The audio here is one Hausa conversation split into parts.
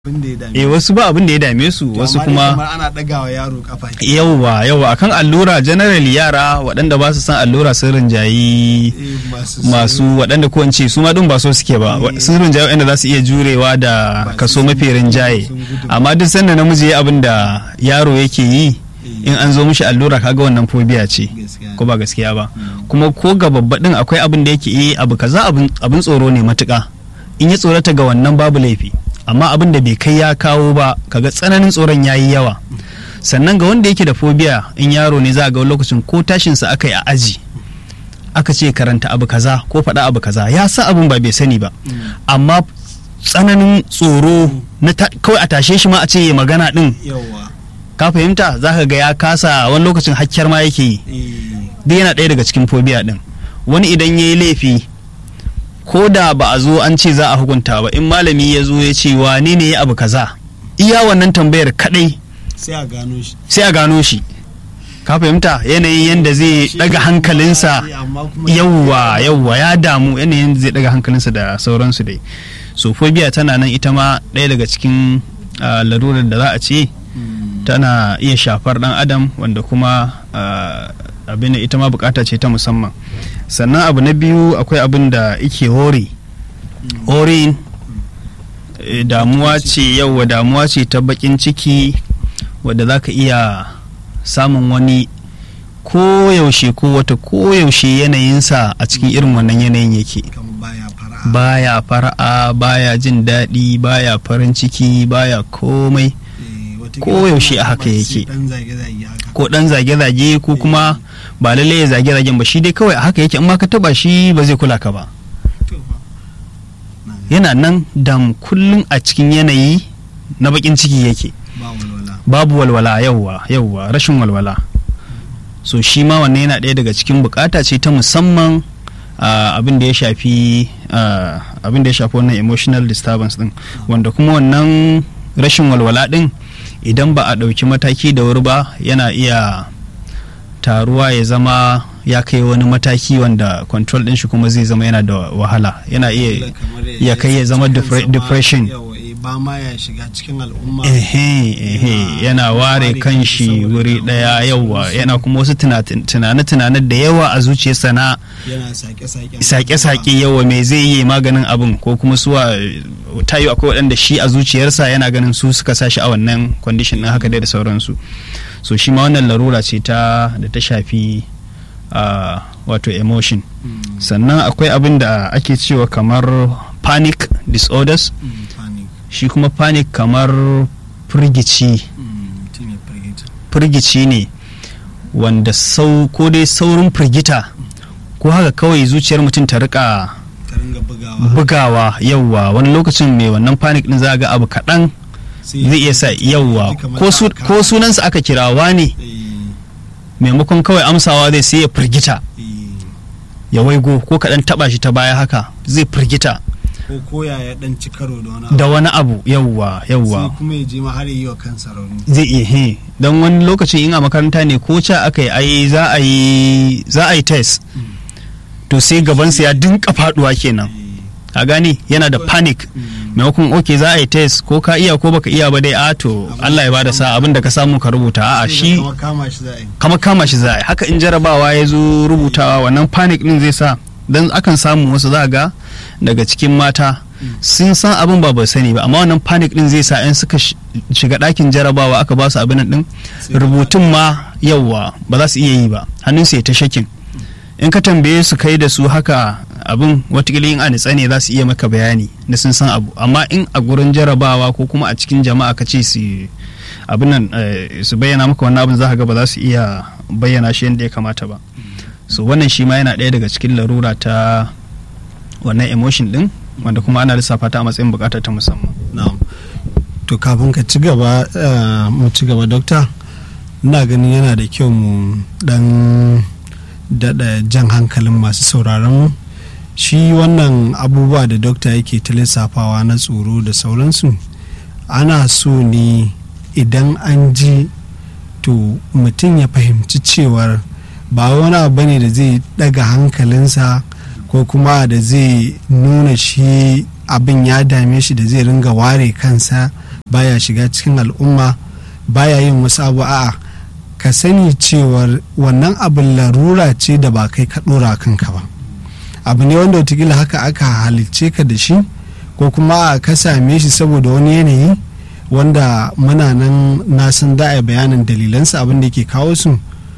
eh wasu ba abin da ya dame su wasu kuma ana dagawa yaro kafa yauwa yauwa akan allura generally yara waɗanda ba su san allura sun rinjayi masu waɗanda ko ce su ma ɗin ba so suke ba sun rinjaye waɗanda za su iya jurewa da kaso mafi rinjaye amma duk sanda namiji ya abin da yaro yake yi in an zo mishi allura kaga wannan phobia ce ko ba gaskiya ba kuma ko ga babba din akwai abin da yake yi abu kaza abin tsoro ne matuka in ya tsorata ga wannan babu laifi amma abin da bai kai ya kawo ba kaga tsananin tsoron ya yi yawa sannan ga wanda yake da phobia in yaro ne za a ga lokacin ko tashinsa aka yi a aji aka ce karanta abu kaza ko faɗa abu kaza ya sa abin ba bai sani ba amma tsananin tsoro na kawai a tashe shi ma a ce ya magana din ka fahimta za ka ga ya kasa wani lokacin hakkiyar ma yake yi duk yana ɗaya daga cikin phobia din wani idan ya yi laifi ko da ba a zo an ce za a hukunta ba in malami ya zo ya ce wane ne ya abu kaza iya wannan tambayar kadai sai a gano shi sai a gano shi ka fahimta yanayin yadda zai daga hankalinsa yawwa yawwa ya damu yanayin zai daga hankalinsa da sauransu dai so phobia tana nan ita ma ɗaya daga cikin larurar da za a ce tana iya shafar dan adam wanda kuma abin ita ma bukata ce ta musamman sannan abu na biyu akwai abin da ike hori hori damuwa ce yauwa damuwa ce ta bakin ciki wadda za ka iya samun wani koyaushe ko wata koyaushe yanayinsa a cikin irin wannan yanayin yake baya fara'a baya jin daɗi baya farin ciki baya komai koyaushe a haka yake ko dan zage-zage ko kuma ba lalle ya zage-zagen ba shi dai kawai a haka yake amma ka taba shi ba zai kula ka ba yana nan dam kullum a cikin yanayi na bakin ciki yake babu walwala yauwa yauwa rashin walwala so shi ma wannan yana ɗaya daga cikin bukata ce ta musamman abin da ya shafi abin da ya shafi wannan emotional disturbance din wanda kuma wannan rashin walwala din idan ba a ɗauki mataki da wuri ba yana iya taruwa ya zama ya kai wani mataki wanda control ɗin shi kuma zai zama yana da wahala yana iya ya kai ya zama depression ba ma ya shiga cikin al'umma ehe ehe yana ware kan shi wuri daya yawa yana kuma wasu tunane-tunane da yawa a zuciyarsa na sake-sake yawa mai zai yi maganin abin ko kuma suwa tayo akwai waɗanda shi a zuciyarsa yana ganin su suka sa shi a wannan condition ɗin haka dai da sauransu so shi ma wannan larura ce ta da ta shafi wato emotion sannan akwai abin da ake cewa kamar panic disorders shi kuma panic kamar firgici firgici ne wanda sau ko dai saurin firgita ko haka kawai zuciyar mutum ta rika bugawa yauwa wani lokacin mai wannan panic din za ga abu kaɗan zai iya sa yauwa ko sunansa aka kirawa ne maimakon kawai amsawa zai sai ya firgita ya waigo ko kaɗan taɓa shi ta baya haka zai firgita ko koya ya dan ci karo da wani abu da wani abu yawwa yawwa sai kuma ya je ma har yi wa kansa rauni zai iya he don wani lokacin in a makaranta ne ko ca aka yi ai za a yi za a yi test to sai gabansa ya dinka faduwa kenan a gani yana da panic maimakon ok za a yi test ko ka iya ko baka iya ba dai a to Allah ya bada sa abin da ka samu ka rubuta a'a shi kama kama shi za a yi haka in jarabawa ya zo rubutawa wannan panic din zai sa dan akan samu wasu za ga daga cikin mata sun san abin ba ba sani ba amma wannan panic din zai sa in suka shiga ɗakin jarabawa aka ba su abin din rubutun ma yauwa ba za su iya yi ba hannun su ya ta shakin in ka tambaye su kai da su haka abin watakila in a nitsa ne za su iya maka bayani na sun san abu amma in a gurin jarabawa ko kuma a cikin jama'a ka ce su abin nan su bayyana maka wannan abin za ka ga ba za su iya bayyana shi yadda ya kamata ba so wannan shi ma yana ɗaya daga cikin larura ta wannan emotion din wanda kuma ana lissafa ta a matsayin bukata ta musamman to kafin ka ci gaba mu ci gaba dokta ina ganin yana da kyau mu dan daɗa jan hankalin masu sauraron shi wannan abubuwa da dokta yake ta lissafawa na tsoro da sauransu ana so ne idan an ji to mutum ya fahimci cewar ba wani abu ne da zai daga hankalinsa ko kuma da zai nuna shi abin ya dame shi da zai ringa ware kansa baya shiga cikin al'umma baya yin wasu abu a'a ka sani cewar wannan abin larura ce da ba kai ka ɗora kanka ba abu ne wanda watakila haka aka halicce ka da shi ko kuma ka same shi saboda wani yanayi wanda muna nan na san da a bayanin dalilansa abin da ke kawo su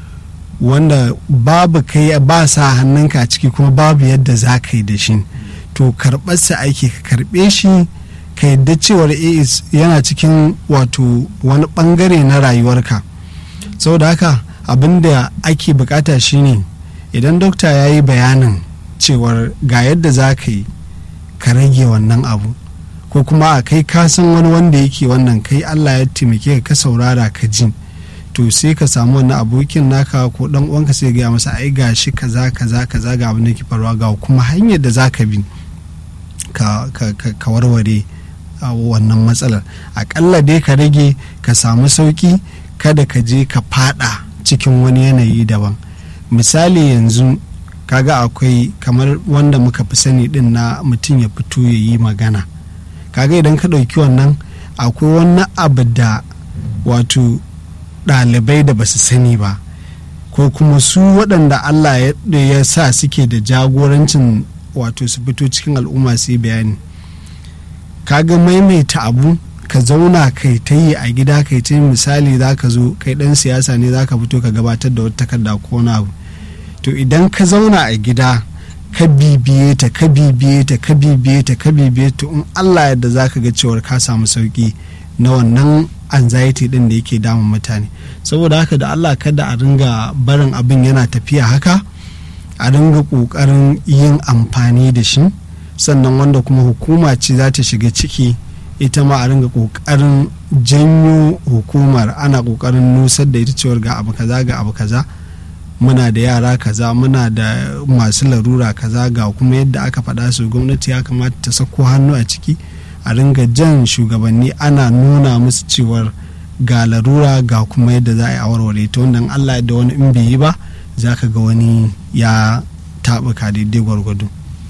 wanda babu kai ba sa hannunka a ciki kuma babu yadda za ka yi da shi to karɓarsa aiki ka karɓe shi ka yadda cewar AIS yana cikin wato wani ɓangare na rayuwarka saboda haka abin da ake bukata shine idan dokta ya yi bayanin cewar ga yadda za ka yi ka rage wannan abu ko kuma a kai ka san wani wanda yake wannan kai allah ya taimake ka ka saurara ka ji to sai ka samu wannan abokin naka ko dan uwanka sai gaya masa ai gashi kaza kaza kaza ga abin da ke faruwa ga kuma hanyar da za ka bi ka, ka warware wannan matsalar akalla dai ka rage ka samu sauki kada ka je ka fada cikin wani yanayi daban misali yanzu kaga akwai kamar wanda muka fi sani din na mutum ya fito ya yi magana kaga idan ka ɗauki wannan akwai wani abu da wato ɗalibai da ba su sani ba ko kuma su waɗanda allah ya sa suke da jagorancin wato su fito cikin al'umma su yi bayani kaga maimaita abu ka zauna kai ta yi a gida kai ta misali za ka zo kai ɗan siyasa ne za ka fito ka gabatar da wata takarda ko wani abu to idan ka zauna a gida ka bibiye ta ka bibiye ta ka bibiye ta ka bibiye ta in Allah yadda za ka ga cewar ka samu sauki na wannan anxiety din da yake damun mutane saboda haka da Allah kada a ringa barin abin yana tafiya haka a ringa kokarin yin amfani da shi sannan wanda kuma hukuma ce za ta shiga ciki ita ma a ringa kokarin janyo hukumar ana kokarin nusar da ita cewar ga abu kaza ga abu kaza muna da yara kaza muna da masu larura kaza ga kuma yadda aka faɗa su gwamnati ya kamata ta sako hannu a ciki a ringa jan shugabanni ana nuna musu cewar ga larura ga kuma yadda za a yi awarware ta wannan allah da wani in bai yi ba za ka ga wani ya taɓuka daidai gwargwado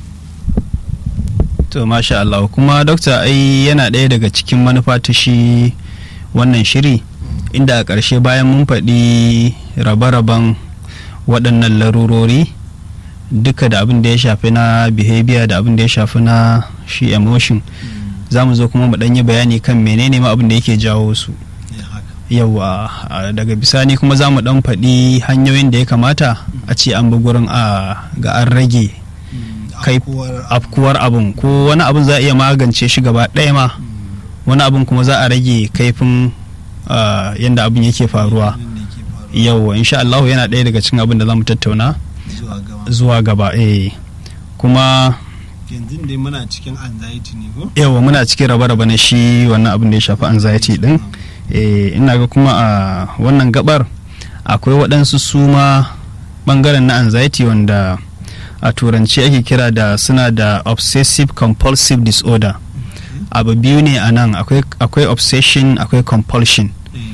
to masha Allah kuma dokta ai yana ɗaya daga cikin manufa ta shi wannan shiri inda a ƙarshe bayan mun faɗi rabe-raben waɗannan larurori duka da abin da ya shafi na behavior da abin da ya shafi na shi emotion za mu zo kuma mu ɗanyi bayani kan menene ma abin da yake jawo su yawa daga bisani kuma za mu ɗan faɗi hanyoyin da ya kamata a ce an bi gurin a ga an rage kai afkuwar abin ko wani abin za a iya magance shi gaba ɗaya ma wani abin kuma za a rage kaifin yadda abin yake faruwa yauwa insha Allah yana ɗaya daga cikin abin da za mu tattauna zuwa gaba eh kuma yanzu dai muna cikin anxiety ne ko yawa muna cikin raba-raba na shi wannan abin da ya shafi anxiety din eh ina ga kuma a wannan gabar akwai waɗansu suma bangaren na anxiety wanda a turanci ake kira da suna da obsessive compulsive disorder abu biyu ne a nan akwai obsession akwai compulsion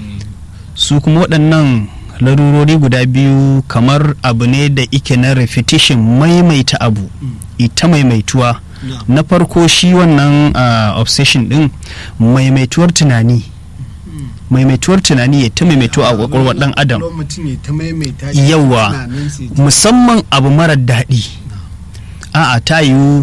su kuma waɗannan larurori guda biyu kamar abu ne da ike na repetition maimaita abu ita maimaituwa na farko shi wannan obsession din maimaituwar tunani maimaituwar tunani ya ta maimaituwa a kwakwalwar dan adam yawa musamman abu marar daɗi a'a ta yiwu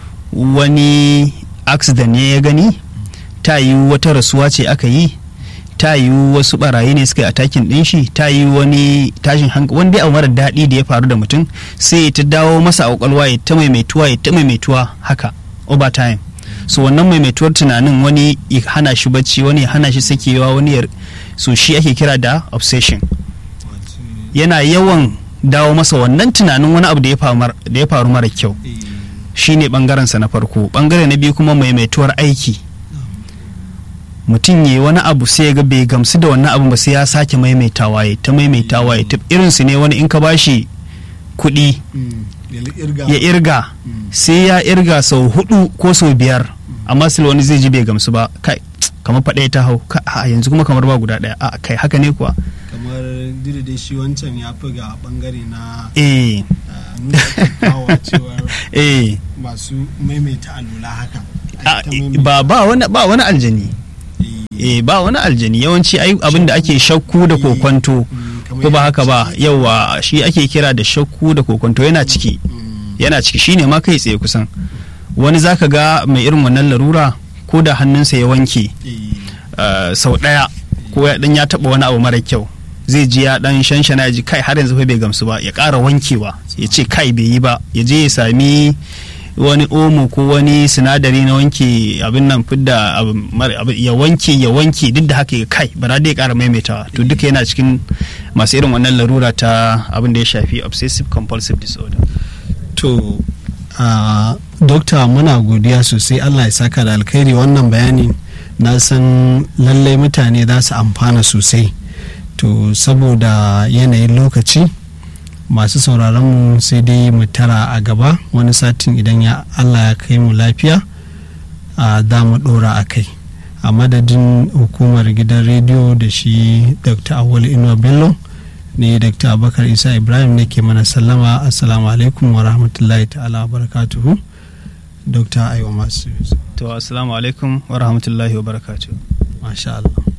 wani accident ne ya gani ta yiwu wata rasuwa ce aka yi ta yiwu wasu barayi ne suka yi atakin din shi ta yi wani tashin hankali wanda abu mara daɗi da ya faru da mutum sai ya ta dawo masa a kwakwalwa ya ta maimaituwa ya ta maimaituwa haka over time so wannan maimaituwar tunanin wani ya hana shi bacci wani ya hana shi sakewa wani ya so shi ake kira da obsession yana yawan dawo masa wannan tunanin wani abu da ya faru mara kyau shine bangarensa na farko bangare na biyu kuma maimaituwar aiki mutum ya wani abu sai ya ga bai gamsu da wannan abu ba sai ya sake maimaitawa ya ta maimaitawa ya ta irin su ne wani in ka bashi kuɗi ya irga sai ya irga sau hudu ko sau biyar amma sai wani zai ji bai gamsu ba kai kamar faɗa ta hau a yanzu kuma kamar ba guda ɗaya a kai haka ne kuwa kamar dai shi wancan ya fi ga bangare na eh eh masu maimaita alula haka ba ba wani ba wani aljani eh ba wani aljani yawanci ai abin da ake shakku da kokwanto ko ba haka ba yawa shi ake kira da shakku da kokwanto yana ciki yana ciki shine ma kai tsaye kusan wani zaka ga mai irin wannan larura ko da hannunsa ya wanke uh, sau ɗaya ko ya dan ya taba wani abu mara kyau zai ji ya dan shanshana ya ji kai har yanzu fa bai gamsu ba ya ƙara wankewa ya ce kai bai yi ba ya je ya sami wani omo ko wani sinadari na wanke abin nan fidda ya wanke ya wanke duk da haka ya kai ba dai ya ƙara maimaitawa to duka yana cikin masu irin wannan larura ta abin da ya shafi obsessive compulsive disorder to uh, dokta muna godiya sosai allah ya saka da alkhairi wannan bayani na san lallai mutane za su amfana sosai to saboda yanayin lokaci masu sauraronmu sai dai mu tara a gaba wani satin idan ya allah ya kai mu lafiya a za mu dora a kai a madadin hukumar gidan rediyo da shi dr awal inuwa bello ne dr abubakar isa ibrahim ne ke mana sallama assalamu alaikum wa rahmatullahi ta'ala wa barakatuhu dr aiwa masu to assalamu alaikum wa rahmatullahi wa barakatuhu masha Allah